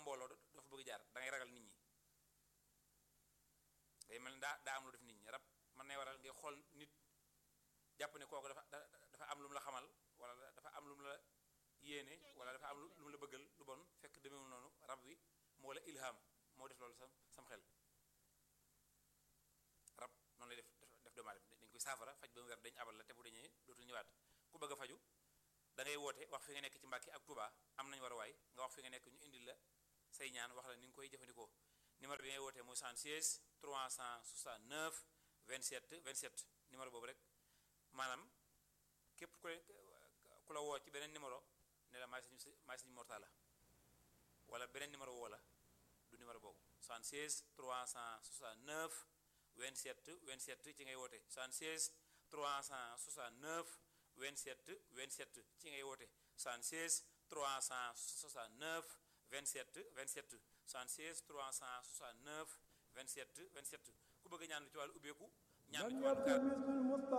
mbooloo dafa bëgg jaar da ngay ragal nit ñi day mel ni daa daa am lu def nit ñi rab mën nay waral ngay xool nit jàpp ne kooku dafa dafa am lu mu la xamal wala dafa am lu mu la yéene wala dafa am lu mu la bëggal lu bon fekk demeewul noonu rab wi moo la ilham moo def loolu sam sam xel rab noonu lay def def doomu aadama dañ koy saafara faj ba mu wer dañ abal la te bu dañee dootul ñëwaat ku bëgg a faju da ngay woote wax fi nga nekk ci Mbàkke ak Touba am nañu war a waay nga wax fi nga nekk ñu indil la say ñaan wax la ni nga koy jëfandikoo numéro bi ngay wootee mooy 76 369 27 27 numéro boobu rek maanaam képp ku ku la woo ci beneen numéro ne la maay sañu maay sañu mortala wala beneen numéro woo la du numéro boobu 76 369 27 27 ci ngay woote 76 369 27 27 ci ngay woote 76 369 27 27 76 369 27 27 ku bëgg ñaan lu ci wàllu ubbeeku ñaan lu ci wàllu